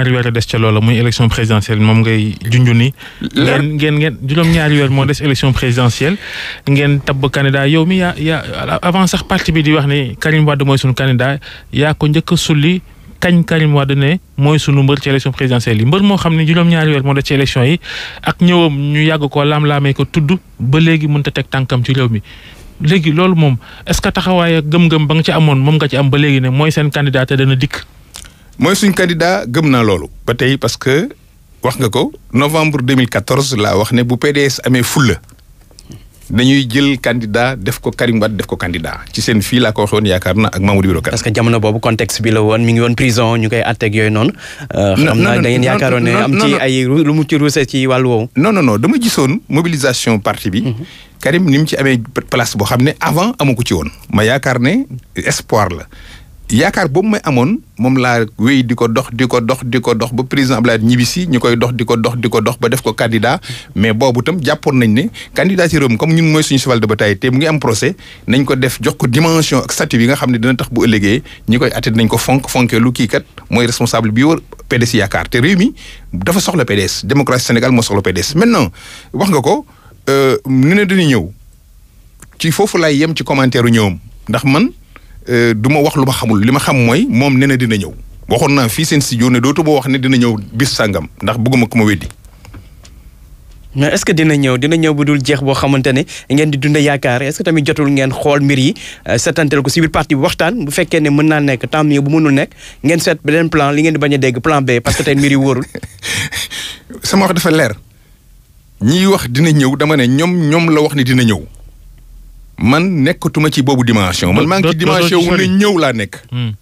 ñaari weer a des ca loola muy élection présidentielle moom ngay junju ni ngeen ngeen ngeen juróom-ñaari weer moo des élection présidentielle ngeen tabb candidat yow mi yaa yaa avant sax parti bi di wax ni Karim Wade mooy sunu candidat yaa ko njëkk a sulli kañ Karim Wade ne mooy sunu mbër ci élection présidentielle yi mbër moo xam ne juróom-ñaari weer moo des ci élection yi ak ñëwam ñu yàgg ko laam-laamee ko tudd ba léegi mënut a teg tànkam ci réew mi léegi loolu moom est-ce que taxawaay ak gëm-gëm ba nga ci amoon moom nga ci am ba léegi ne mooy seen candidat te dana dikk. mooy suñ candidat gëm naa loolu ba tey parce que wax nga ko novembre 2014 laa wax ne bu PDS amee fulla dañuy jël candidat def ko Karim Wade def ko candidat ci seen fii laa ko waxoon yaakaar na ak Mamadou Ibra Kane parce que jamono boobu contexte bi la woon mi ngi woon prison ñu koy àtteeg yooyu noonu. xam naa da ngeen yaakaaroon ne am ci ay lu mu ci ruuse ci wàllu woowu. non non non dama gisoon mobilisation parti bi. Karim ni mu ci amee place boo xam ne avant amu ko ci woon. ma yaakaar ne espoir la. yaakaar boobu may amoon moom laa wéy di ko dox di ko dox di ko dox ba président Abdoulaye ñibbisi ñu koy dox di ko dox di ko dox ba def ko candidat mais boobu itam jàppoon nañ ne candidature am comme ñun mooy suñu cheval de bataille te mu ngi am procès nañ ko def jox ko dimension ak statut bi nga xam ne dina tax bu ëllëgee ñi koy atte nañ ko fonk fonkee lu kii kat mooy responsable bi war PDS yaakaar te réew mi dafa soxla PDS démocratie Sénégal moo soxla PDS maintenant wax nga ko ne ne dina ñëw ci foofu laay yem ci commentaire u ñëwam ndax man du ma wax lu ma xamul li ma xam mooy moom nee na dina ñëw waxoon naa fii seen studio ne dootu boo wax ne dina ñëw bis sàngam ndax bëgguma ko ma weddi. mais est-ce que dina ñëw dina ñëw bu dul jeex boo xamante ne ngeen di dund yaakaar est-ce que tamit jotul ngeen xool mbir yi setantel ko si biir parti bi waxtaan bu fekkee ne mën naa nekk tant mieux bu mënul nekk ngeen seet beneen plan li ngeen di bañ a dégg plan B parce que tey mbir yi wóorul. sama wax dafa leer ñiy wax dina ñëw dama ne ñoom ñoom la wax ne dina ñëw. man nekkatuma ci boobu dimension. man maa ngi ci dimension wu ne ñëw laa nekk.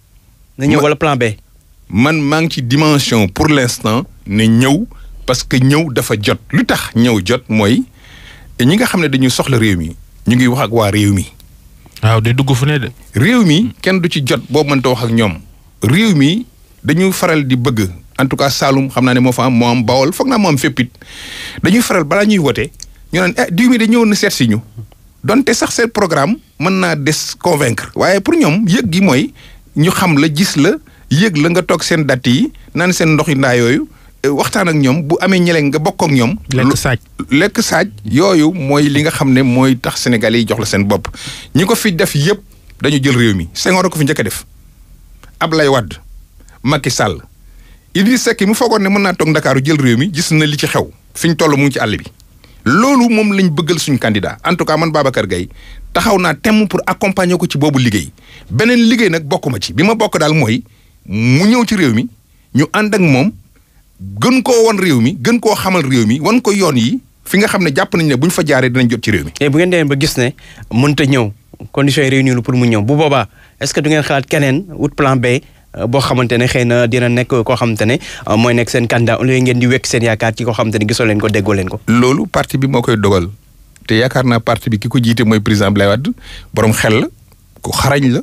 na ñëw wala plan B. man maa ngi ci dimension pour l'instant ne ñëw parce que ñëw dafa jot lu tax ñëw jot mooy ñi nga xam ne dañu soxla réew mi ñu ngi wax ak waa réew mi. waaw de dugg fu ne de. réew mi kenn du ci jot boo mënta wax ak ñoom. réew mi dañu faral di bëgg en tout cas Saloum xam naa ne moo fa am moo am Bawol foog naa moo am fépp it dañuy faral balaa ñuy wote ñu naan ah diw mi da ñëwoon na seet si ñu. donte sax seen programme mën naa des convaincre waaye pour ñoom yëg gi mooy ñu xam la gis la yëg la nga toog seen datt yi naan seen ndox yi ndaa yooyu waxtaan ak ñoom bu amee ñeleen nga bokk ak ñoom. lekk saaj lekk saaj yooyu mooy li nga xam ne mooy tax Sénégalais yi jox la seen bopp. ñi ko fi def yëpp dañu jël réew mi Senghor ko fi njëkk a def Ablaye Wade Macky Sall Idrissa Seck mu foogoon ne mën naa toog Ndakaaru jël réew mi gis na li ci xew fi ñu toll mu ngi ci àll bi. loolu moom lañ bëggal suñu candidat en tout cas man Babacar Gaye taxaw naa temm pour accompagner ko ci boobu liggéey beneen liggéey nag bokkuma ci bi ma bokk daal mooy mu ñëw ci réew mi ñu ànd ak moom gën koo wan réew mi gën koo xamal réew mi wan ko yoon yi fi nga xam ne jàpp nañ ne bu ñu fa jaaree dinañ jot ci réew mi. et bu ngeen demee ba gis ne mënta ñëw conditions yi réunir pour mu ñëw bu boobaa est-ce que du ngeen xalaat keneen wut plan B. boo xamante ne xëy na dina nekk koo xamante ne mooy nekk seen candidat au lieu ngeen di wekk seen yaakaar ci koo xamante ne gisoo leen ko déggoo leen ko. loolu parti bi moo koy dogal te yaakaar naa parti bi ki ko jiite mooy président Abdoulaye Wade borom xel la ku xarañ la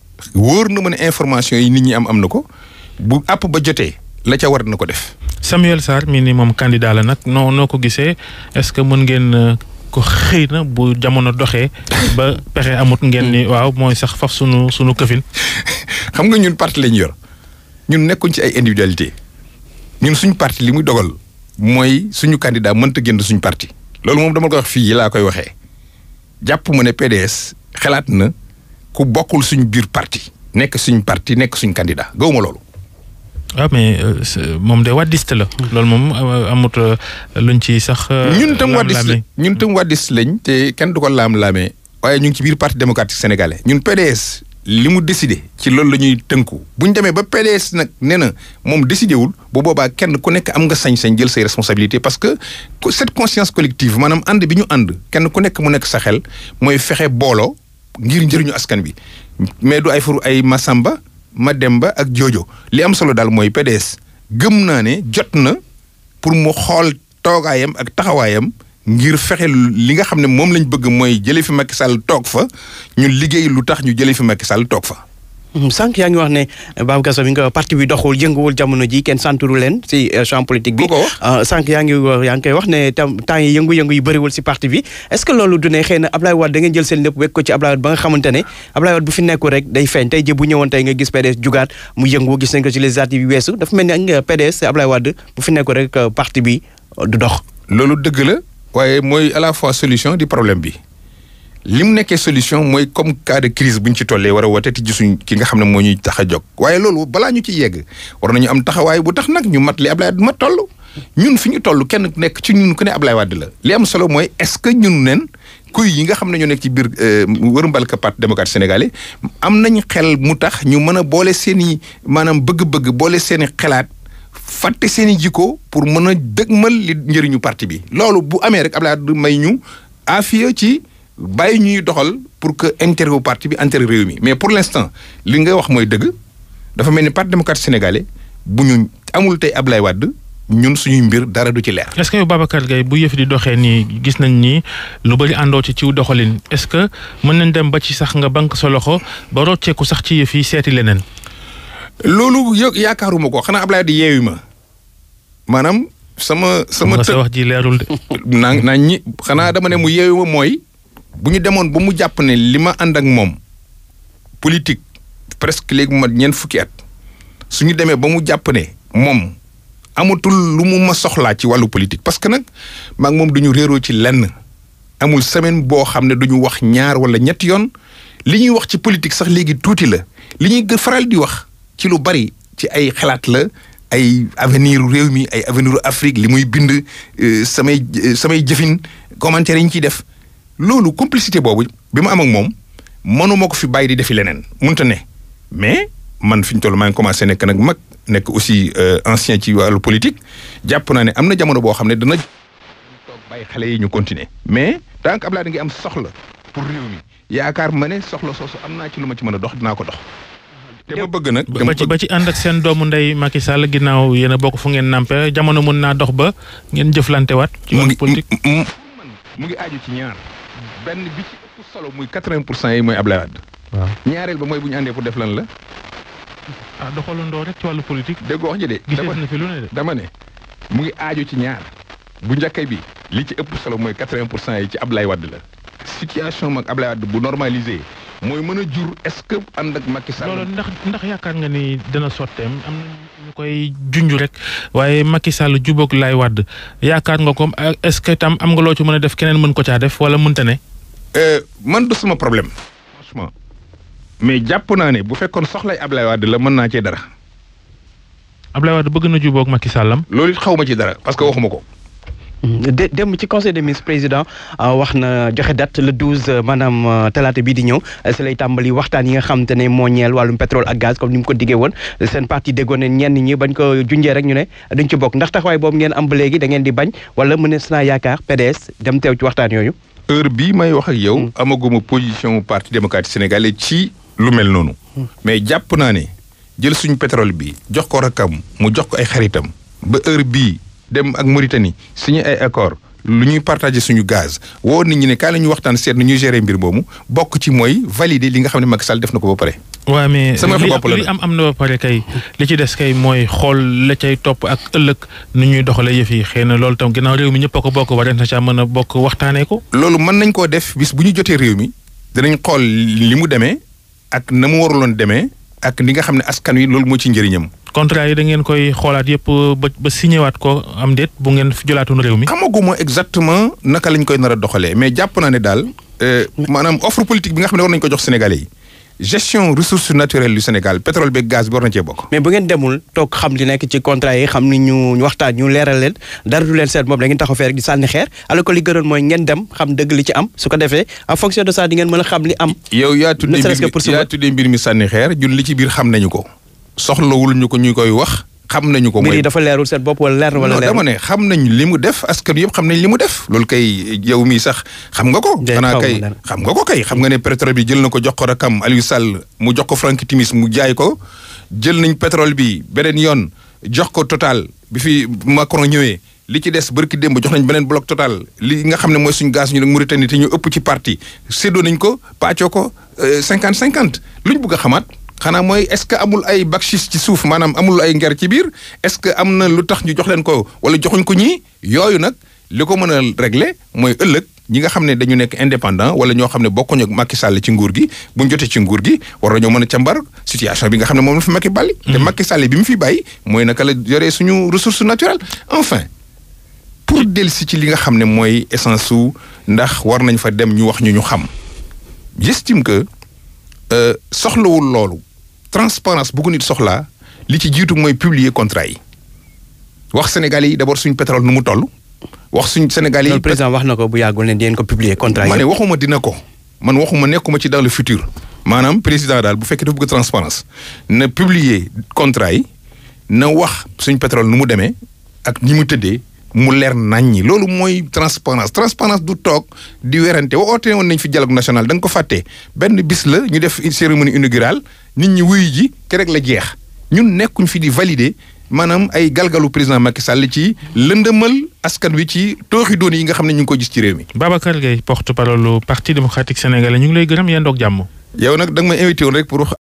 wóor na ma ne information yi nit ñi am am na ko bu àpp ba jotee la ca war na ko def. Samuel Sarr mii ni moom candidat la nag noo noo ko gisee est-ce que mën ngeen ko xëy na bu jamono doxee ba pexe amut ngeen ni waaw mooy sax faf sunu sunu këfin. xam nga ñun parti lañu yor ñun nekkuñ ci ay individualité ñun suñu parti li muy dogal mooy suñu candidat mënta génn suñu parti loolu moom dama ko wax fii laa koy waxee jàpp ma ne PDS xalaat na ku bokkul suñu biir parti nekk suñu parti nekk suñu candidat gawuma loolu. waaw mais moom de waddiste la. loolu moom amut luñ ci sax. ñun tam waddiste lañ ñun tam waddiste lañ te kenn du ko laam-laamee waaye ñu ngi ci biir parti démocratique sénégalais ñun PDS. li mu décidé ci loolu la ñuy tënku bu ñu demee ba PDS nag nee na moom décidé wul bu boobaa kenn ku nekk am nga sañ-sañ jël say responsabilités parce que cette conscience collective maanaam ànd bi ñu ànd kenn ku nekk mu nekk sa xel mooy fexe booloo ngir njëriñu askan bi mais du ay furu ay Masamba Mademba ak Jojo li am solo daal mooy PDS gëm naa ne jot na pour mu xool toogaayam ak taxawaayam. ngir fexe li nga xam ne moom lañ bëgg mooy jëlee fi Macky Sall toog fa ñu liggéey lu tax ñu jëlee fi Macky Sall toog fa. sànq yaa ngi wax ne Babacar Sow mi nga parti bi doxul yënguwul jamono ji kenn santuru leen si champ politique bi. ku ko wax sànq yaa ngi wax yaa ngi koy wax ne tam temps yi yëngu-yëngu yu bëriwul si parti bi est-ce que loolu du ne xëy na Ablaye Wade da ngeen jël seen lépp wekk ko ci Ablaye Wade ba nga xamante ne Ablaye Wade bu fi nekkul rek day feeñ tey jii bu ñëwoon tey nga gis PDS jugaat mu yëngu gis nañ ko ci législatives yi weesu dafa mel ni ak PDS Ablaye Wade bu fi nekkul rek parti bi du dox. loolu dëgg la waaye mooy à la fois solution di problème bi li mu nekkee solution mooy comme cas de crise bu ñu ci tollee war a woote te gisuñ ki nga xam ne moo ñuy tax a jóg waaye loolu balaa ñu ci yegg war nañu am taxawaay bu tax nag ñu mat li Ablaye Wade ma toll ñun fi ñu toll kenn nekk ci ñun ku ne Ablaye Wade la li am solo mooy est-ce que ñun nen kuy yi nga xam ne ñoo nekk ci biir wërmbal ka parti démocrate sénégalais am nañ xel mu tax ñu mën a boole seen i maanaam bëgg-bëgg boole seen i xelaat fàtte seen i jikko pour mën a dëgmal li njëriñu parti bi loolu bu amee rek Ablaye Wade may ñu afiya ci bàyyi ñuy doxal pour que intérêt wu parti bi intérêt réew mi mais pour l'instant li nga wax mooy dëgg dafa mel ni parti démocrate sénégalais bu ñu amul tey Ablaye Wade ñun suñuy mbir dara du ci leer. est-ce que yow Babacar Gaye bu yëf di doxee nii gis nañ ni lu bari àndoo ci ciw doxalin est-ce que mën nañ dem ba ci sax nga bank sa loxo ba rocceeku sax ci yëf yi seeti leneen. loolu yo yaakaaruma ko xanaa Ablaye di yeewi ma maanaam sama. sama nga sa wax ji leerul de. naa naa ñi xanaa dama ne mu yeewi ma mooy bu ñu demoon ba mu jàpp ne li ma ànd ak moom politique presque léegi mu mat ñeent fukki at su ñu demee ba mu jàpp ne moom amatul lu mu ma soxlaa ci wàllu politique parce que nag maag moom du ñu réeroo ci lenn amul semaine boo xam ne du ñu wax ñaar wala ñetti yoon li ñuy wax ci politique sax léegi tuuti la li ñuy faral di wax ci lu bari ci ay xalaat la ay avenir réew mi ay avenir Afrique li muy bind samay samay jëfin commentaire yi ñu ciy def loolu complicité boobu bi ma am ak moom mënuma ko fi bàyyi di defi leneen mënta ne mais man fi ñu toll maa ngi commencé nekk nag mag nekk aussi ancien ci wàllu politique jàpp naa ne am na jamono boo xam ne dana toog bàyyi xale yi ñu continuer mais tant que Ablaye da ngi am soxla pour réew mi yaakaar ma ne soxla soosu am naa ci lu ma ci mën a dox dinaa ko dox te ma bëgg nag ba ci ba ci ànd ak seen doomu ndey Macky Sall ginnaaw yéen a bokk fu ngeen nampe jamono mun naa dox ba ngeen jëflantewaat. ci mu wàllu ngi politique mu mu ngi aaju ci ñaar benn bi ci ëpp solo muy quatre-vingt pour cent yi mooy Ablaye Wade waaw ñaareel ba mooy bu ñu àndee pour def lan la ah doxalandoo rek ci wàllu politique. dégg wax ji de gisees dama na fi lu ne de. dama ne mu ngi aaju ci ñaar bu njëkkee bi li ci ëpp solo mooy quatre-vingt pour cent yi ci Ablaye Wade la situation mag Ablaye Wade bu normalisé mooy mën a jur est-ce que ànd ak Macky Sall loolu ndax ndax yaakaar nga ni dina sotteem am na ñu koy junj rek waaye Macky Sall jubóog Laay Wàdd yaakaar nga ko est-ce que tam am nga loo ci mën a def keneen mën ko caa def wala mënta ne. Euh, man du sama problème franchement mais jàpp naa ne bu fekkoon soxlay Ablaye Wade la mën naa cee dara Ablaye Wàdd bëgg na jubóog Macky Sallam. loolu it xaw ma ci dara parce que waxuma ko dé démb ci conseil des ministres président wax na joxe date le 12 maanaam talaata bii di ñëw si lay tàmbali waxtaan yi nga xamante ne moo ñeel wàllum pétrole ak gaz comme ni mu ko diggee woon seen parti déggoon ne ñenn ñi bañ ko junjee rek ñu ne duñ ci bokk ndax taxawaay boobu ngeen am ba léegi da ngeen di bañ wala mënees naa yaakaar PDS dem teew ci waxtaan yooyu. heure bii may wax ak yow amaguma position parti démocratique sénégalais ci lu mel noonu mais jàpp naa ne jël suñu pétrole bi jox ko rakam mu jox ko ay xaritam ba heure bii dem ak Mauritanie signé ay accord lu ñuy partager suñu gaz woo nit ñi ne kaa la ñu waxtaan seet nu ñuy gérer mbir moomu bokk ci mooy valider li nga xam ne Macky Sall def na ko ba pare waaw mais Sama li bopp la li de. am am na ba pare kay li ci des kay mooy xool la cay topp ak ëllëg nu ñuy doxalee yëf yi xëy na loolu tam ginnaaw réew mi ñëpp a ko bokk war na caa mën a bokk waxtaanee ko. loolu mën nañ koo def bis bu ñu jotee réew mi danañ xool li mu demee ak na mu waruloon demee ak li nga xam ne askan wi loolu moo ci njëriñam contrat yi da ngeen koy xoolaat yëpp ba ba signé waat ko am déet bu ngeen fi jëlaatoon réew mi. xamaguma exactement naka lañ koy nar a doxalee mais jàpp naa ne daal euh, maanaam offre politique bi nga xam ne war nañ ko jox Sénégalais yi gestion ressources naturelles du Sénégal pétrole beeg gaz bi war na cee bokk. mais bu ngeen demul toog xam li nekk ci contrat yi xam ni ñu ñu waxtaan ñu leeral leen dara du leen seet moom da ngeen taxaw fee rek di sànni xeer alors que li gënoon mooy ngeen dem xam dëgg li ci am su ko defee en fonction de ça di ngeen mën a xam li am. yow yaa tuddee Ne serait-ce mbir que pour mi suba. yaa tuddee mbir mi sànni xeer ñun li ci biir xam nañu ko soxlawul ñu ko ñu koy wax xam nañu ko. mbir mooy yi dafa leerul seen bopp wala leer na wala non leer dama ne xam nañ li mu def askan wi yëpp xam nañ li mu def loolu kay yow mii sax xam nga ko. Déet, xanaa xaw ma kay dara. xam nga ko kay xam nga ne pétrole bi jël na ko jox ko rakam Aliou Sall mu jox ko Franck Timis mu jaay ko jël nañ pétrole bi beneen yoon jox ko Total bi fi Macron ñëwee. li ci des bërki démb jox nañ beneen bloc total li nga xam ne mooy suñu gaz ñu nag Mauritanie te ñu ëpp ci parti séddoo nañ ko pàccoo ko cinquante cinquante lu ñu bëgg a xamaat xanaa mooy est-ce que amul ay bakchis ci suuf maanaam amul ay nger ci biir est-ce que am na lu tax ñu jox leen ko wala joxuñ ko ñii yooyu nag li ko mën a régler mooy ëllëg ñi nga xam ne dañu nekk indépendant wala ñoo xam ne bokkuñu ak Macky Sall ci nguur gi bu ñu jotee ci nguur gi war nañoo mën a càmbar situation bi nga xam ne moom la fi Macky bàyyi. te Macky Sall bi mu fi bàyyi mooy naka la yoree suñu ressource naturelle enfin pour dellusi ci li nga xam ne mooy essence su ndax war nañ fa dem ñu wax ñu ñu xam j'estime que soxlawul loolu transparence bu ko nit soxlaa li ci jiitu mooy publier contrat yi wax Sénégalais yi d'abord suñu pétrole nu mu toll. wax suñ Sénégalais yi loolu président wax na ko bu yàggul ne di ngeen ko publier contrat yi. ma ne waxuma dina ko man waxuma nekkuma ci dans le futur maanaam président daal bu fekkee dafa bëgg transparence na publier contrat yi na wax suñ pétrole nu mu demee ak ñi mu tëddee mu leer nañ ñi loolu mooy transparence transparence du toog di werante woote woon nañ fi dialogue national da nga ko fàttee benn bis la ñu def cérémonie inaugurale nit ñi wuyu ji kerek la jeex ñun nekkuñ fi di valider. maanaam ay galgalu président Macky Sall ci lëndëmal askan wi ci tooxi doon yi nga xam ne ñu ngi ko gis ci réew mi. Babacar Gueye porte-parole parti démocratique sénégalais ñu ngi lay gërëm yéen doog jàmm. yow nag da nga may invité woon rek pour